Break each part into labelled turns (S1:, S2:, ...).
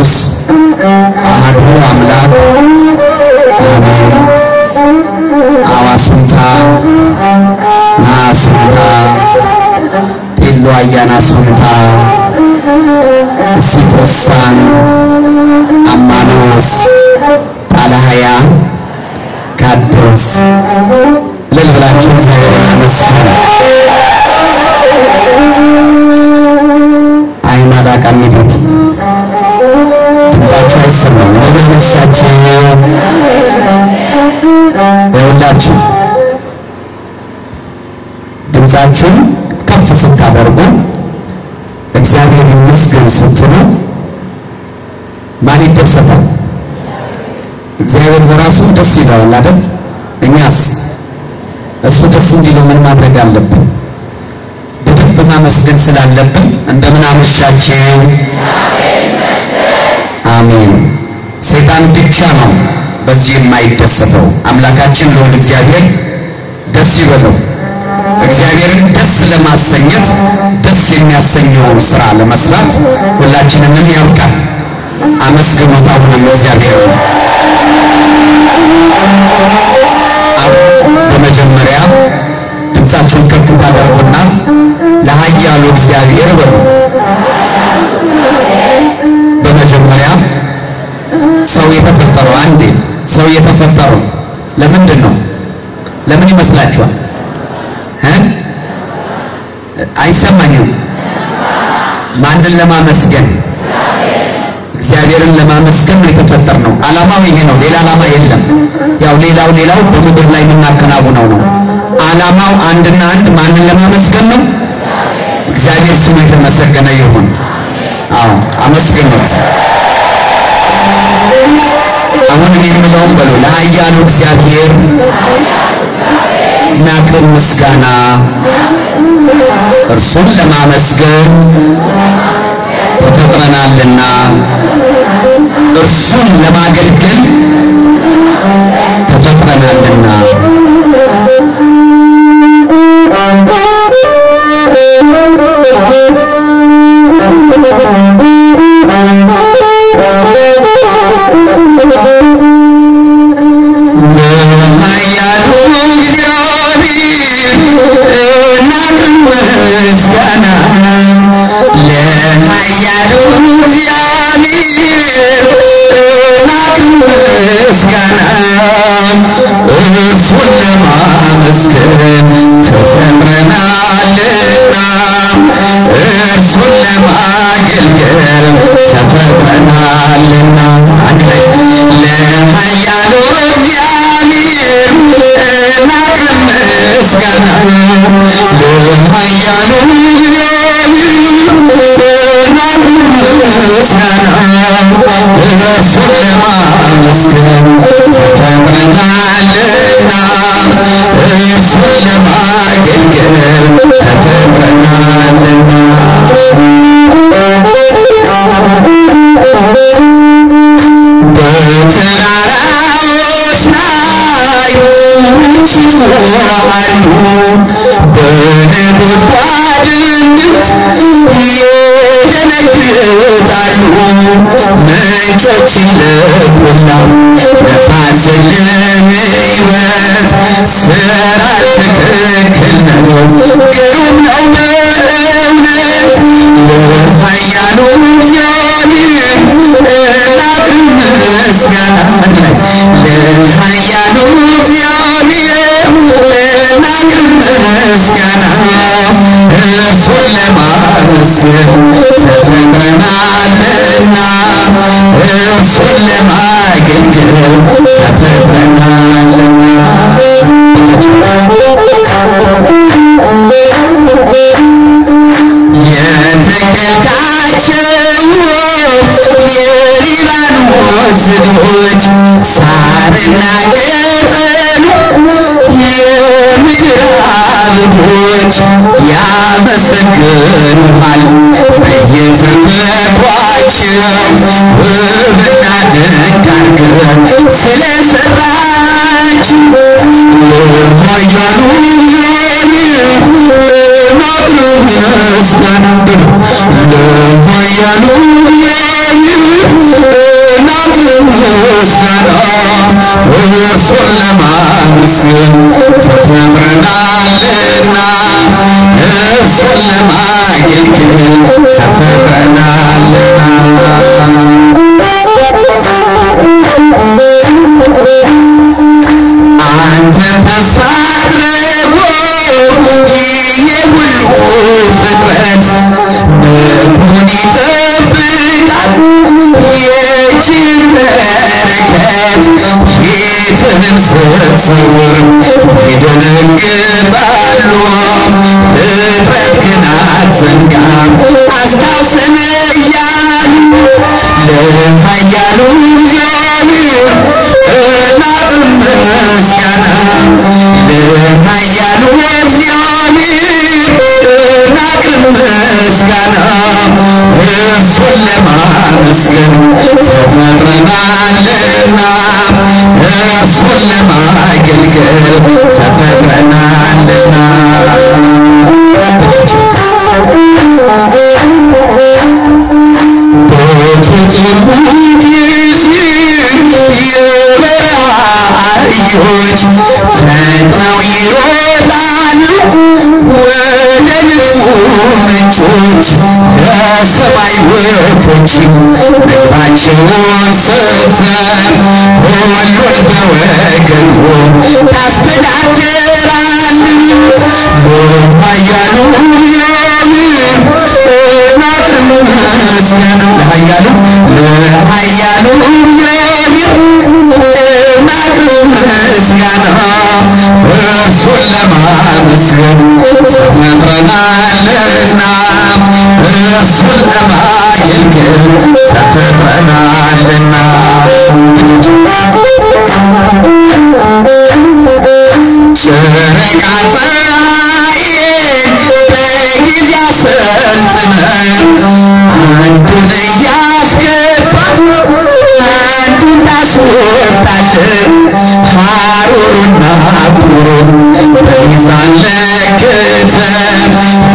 S1: ቅዱስ አሐዱ አምላክ አሜን። አዋስንታ ናስንታ ጢሎ አያና ሱንታ ሲጦሳን አማኖስ ጣለሃያ ካዶስ እልል ብላችሁ እግዚአብሔርን አመስግኑ። አይማዳ ቀሚዲት ድምፃችሁ አይሰማም። እንደምን አመሻችሁ? ይኸውላችሁ ድምፃችሁን ከፍ ስታደርጉ እግዚአብሔር ይመስገን ስትሉ ማን ይደሰታል? እግዚአብሔር በራሱ ደስ ይለዋል አይደል? እኛስ እሱ ደስ እንዲለው ምን ማድረግ አለብን? በደንብ ማመስገን ስላለብን እንደምን አመሻችሁ። አሜን። ሰይጣን ብቻ ነው በዚህ የማይደሰተው። አምላካችን ልዑል እግዚአብሔር ደስ ይበለው። እግዚአብሔርን ደስ ለማሰኘት ደስ የሚያሰኘውን ስራ ለመስራት ሁላችንንም ያውቃል። አመስግኑት። አሁንም እግዚአብሔር አሁን በመጀመሪያ ድምፃችሁን ከፍ ታደርጉና ለኃያሉ እግዚአብሔር በሉ። በመጀመሪያ ሰው የተፈጠረው አንዴ ሰው የተፈጠረው ለምንድን ነው? ለምን ይመስላችኋል? እ አይሰማኝም። ማንን ለማመስገን? እግዚአብሔርን ለማመስገን ነው የተፈጠርነው። ዓላማው ይሄ ነው። ሌላ ዓላማ የለም። ያው ሌላው ሌላው በምድር ላይ የምናከናውነው ነው። ዓላማው አንድና አንድ ማንን ለማመስገን ነው? እግዚአብሔር ስሙ የተመሰገነ ይሁን። አዎ አመስግኑት። አሁንም የምለውም በሉ ለኃያሉ እግዚአብሔር ናቅን ምስጋና እርሱን ለማመስገን ተፈጥረናልና እርሱን ለማገልገል ተፈጥረናልና ለኃያሉ እግዚአብሔር እናቅን ምስጋና ለኃያሉ እግዚአብሔር እናቅን ምስጋና እርሱን ለማመስገን ተፈጥረናልና እርሱን ለማገልገል ተፈጥረናልና አንድ ላይ ለኃያሉ እግዚአብሔር እናቅን ምስጋና ለኃያሉ እግዚአብሔር እናቅን ምስጋና እርሱን ለማመስገን ተፈጥረናልና እርሱን ለማገልገል ተፈጥረናልና በተራራዎች ላይ ውጭ ይጮኻሉ፣ በነጎድጓድ ድምፅ ይደነግጣሉ። ምንጮችን ለቆላው ነፋስን ለሕይወት ስራ ትክክል ነው፣ ግሩም ነው በእውነት ለኃያሉ እግዚአብሔር እናቅን ምስጋና አንድ ላይ ለኃያሉ እግዚአብሔር እናቅን ምስጋና እርሱን ለማመስገን ተፈጥረናልና እርሱን ለማገልገል ተፈጥረናልና የተከልካቸው የሊባኖስ ዝግቦች ሳርና ቅጠሉ የምድር አበቦች ያመሰግኑሃል በየተፈጥሯቸው ውብና ድንቅ አድርገህ ስለሰራችሁ ለኃያሉ እግዚአብሔር እናቅርብ ምስጋና ለኃያሉ እግዚአብሔር ምስጋና እርሱን ለማመስገን ተፈጥረናልና እርሱን ለማገልገል ተፈጥረናልና አንተን ተስፋ አድርጎ ይህ ሁሉ ፍጥረት ምግቡን ይጠብቃል የእጅን በረከት ፊትህን ስትሰውር ይደነግጣሉ ፍጥረት ግን አትዘንጋም አስታውሰን እያሉ ለኃያሉ እግዚአብሔር እናቅም ምስጋና ለኃያሉ እግዚአብሔር እናቅም ምስጋና እርሱን ለማመስገን ተፈጥረናልና እርሱን ለማገልገል ተፈጥረናልና በተጠሙ ጊዜ የበረሃ አህዮች ፈጥነው ይሮጣሉ ወደ ንጹህ ምንጮች ለሰማይ ወፎችም ምግባቸውን ሰጥተህ ሁሉን በወገኑ ታስተዳድራለህ ለኃያሉ እግዚአብሔር እናቅርብ ምስጋና ለኃያሉ ለኃያሉ እግዚአብሔር እናቅርብ ምስጋና እርሱን ለማመስገን ተፈጥረናልና እርሱን ለማገልገል ተፈጥረናልና ጨረቃ ፀሐይን በጊዜ አሰልጥነን አንዱን እያስገባን አንዱን ታስወጣለን ሐሩሩና ቁሩን በሚዛን ለክተን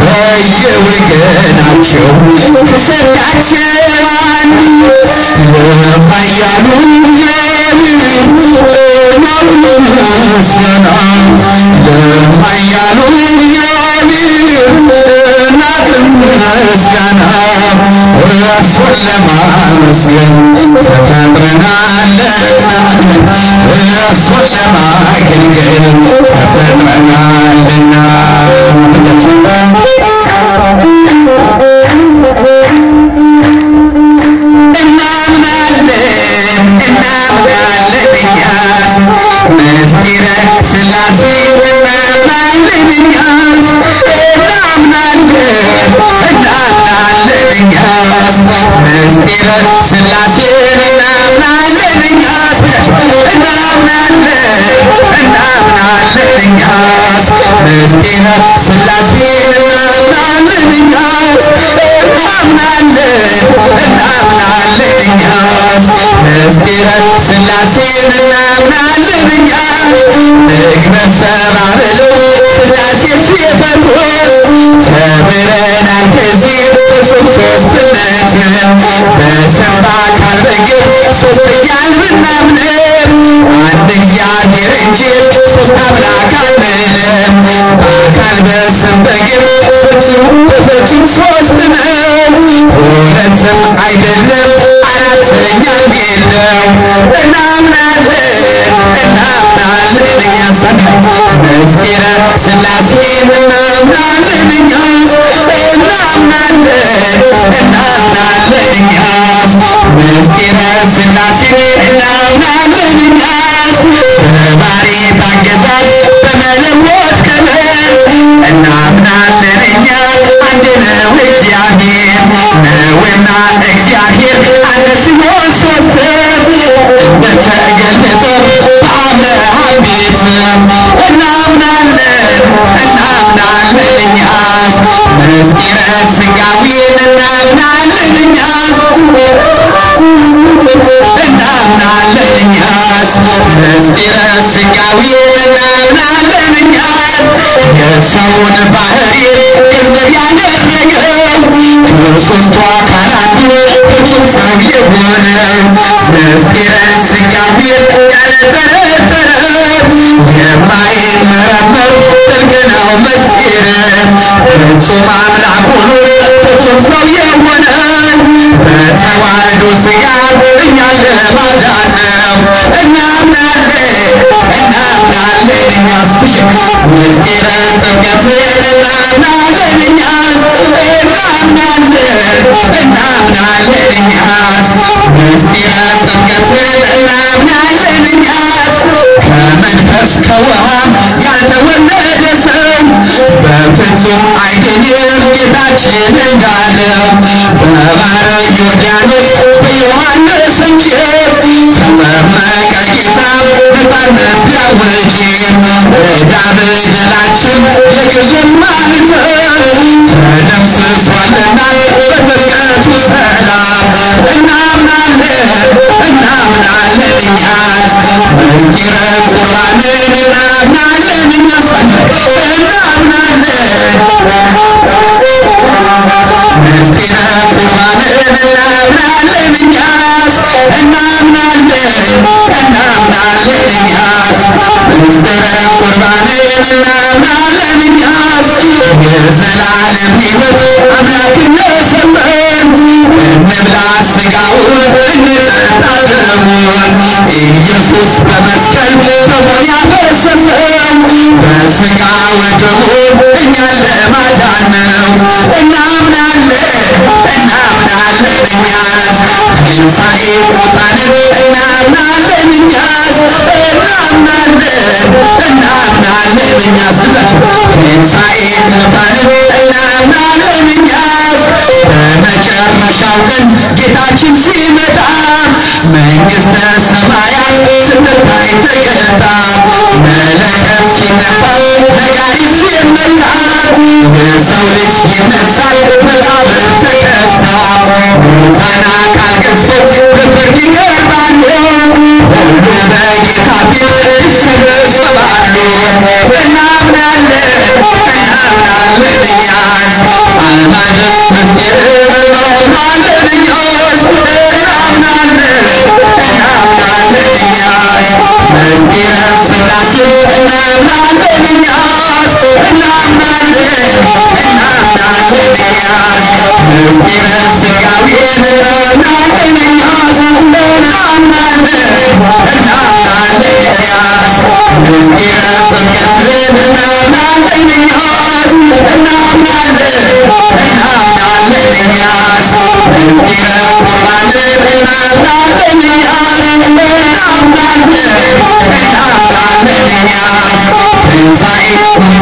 S1: በየወገናቸው ትሰጣቸዋል ለኃያሉ እግዚአብሔር እናቅርብ ምስጋና ለኃያሉ እግዚአብሔር እናቅርብ ምስጋና እርሱን ለማመስገን ተፈጥረናልና እርሱን ለማገልገል ተፈጥረናልና እናምናለን እናምናለን እኛስ ምስጢረ ሥላሴ እናምናለን እኛስ እናምናለን እናምናለን እኛስ ምስጢረ ሥላሴን እናምናለን እኛስ እናምናለን እናምናለን እኛስ ምስጢረ ሥላሴን እናምናለን እኛስ እናምናለን እናምናለን እኛስ ምስጢረ ሥላሴን እናምናለን እኛስ ምግበ ሰራብሎ ሥላሴ ሲፈጥሩ ተምረናል ከዚህ ፍጹም ሦስትነትን በስም በአካል በግብ ሦስት እያልን ብናምንም አንድ እግዚአብሔር እንጂ ሦስት አምላክ አንልም በአካል በስም በግብ ፍጹም በፍጹም ሦስት ነው ሁለትም አይደለም አራተኛም የለው እናምናለን እናምናለን እኛስ ምስጢረ ሥላሴን እናምናለን እኛስ እናምናለን እናምናለን እኛስ ምስጢረ ሥላሴን እናምናለን እኛስ በባሕርይ አገዛዝ በመለኮት ክብር እናምናለን እኛ አንድ ነው እግዚአብሔር ነውና እግዚአብሔር አንድ ሲሆን ሦስት እንደተገለጠ በአብርሃም ቤት እናምናለን እናምናለን እኛስ ምስጢረ ሥጋዌን እናምናለን እኛስ እናምናለን እኛስ ምስጢረ ሥጋዌን እናምናለን እኛስ የሰውን ባህሪ ገንዘብ ያደረገው ከሦስቱ አካል አንዱ ፍጹም ሰው የሆነ ምስጢረ ሥጋዌ ያልተረተረ የማይመረመር ጥልቅ ነው ምስጢር ፍጹም አምላክ ሆኖ ፍጹም ሰው የሆነ በተዋህዶ ሥጋ እኛን ለማዳን ነው። እናምናለን እናምናለን እኛስ ብሽ ምስጢረ ጥምቀትን እናምናለን እኛስ እናምናለን እናምናለን እኛስ ምስጢረ ጥምቀትን እናምናለን እኛስ ከመንፈስ ከውሃ ያልተወለደ ሰው በፍጹም አይድንም ጌታችን እንዳለው በባሕረ ዮርዳኖስ በዮሐንስ እንጂ ተጠመቀ ጌታ ነፃነት ሊያውጅ ዕዳ በደላችን የግዞት ማኅተም ተደምስሷልና በጥምቀቱ ሰላም እናምናለን እናምናለን እኛስ ምስጢረ ቁርባንን እናምናለን እኛስ እናምናለን ምስጢረ ቁርባንን እናምናለን እኛስ እናምናለን እናምናለን እኛስ ምስጢረ ቁርባንን እናምናለን እኛስ የዘላለም ሕይወት አምላክነት ሰጠን እንብላ ሥጋውን እንጠጣ ደሙን ኢየሱስ በመስቀል ደሙን ያፈሰሰው በሥጋ ወደሙ እኛን ለማዳን ነው። እናምናለን እናምናለን እኛስ ትንሣኤ ሙታንን እናምናለን እኛስ እናምናለን እናምናለን እኛስ ልላችሁ ትንሣኤ ሙታንን እናምናለን እኛስ በመጨረሻው ቀን ጌታችን ሲመጣ መንግሥተ ሰማያት ስትታይ ተገልጣ መለከት ሲነፋ ነጋሪት ሲመታ የሰው ልጅ ይነሳል መቃብር ተከፍታ ሙታን አካል ገዝቶ በፍርድ ይቀርባሉ ሁሉ በጌታ ፊት ይሰበሰባሉ እናምናለን እናምናለን እኛስ አልማድን ምስጢር እናምናለን እኛስ እናምናለን እናምናለን እኛስ ምስጢረ ሥላሴ እናምናለን እኛስ እናምናለን እናምናለን እኛስ ምስጢረ ሥጋዌን እናምናለን እኛስ እናምናለን እናምናለን እኛስ ምስጢረ ጥምቀትን እናምናለን እኛስ እናምናለን እናምናለን እኛስ ምስጢረ ቁርባንን እናምናለን እኛስ እናምናለን እናምናለን እኛስ ትንሣኤ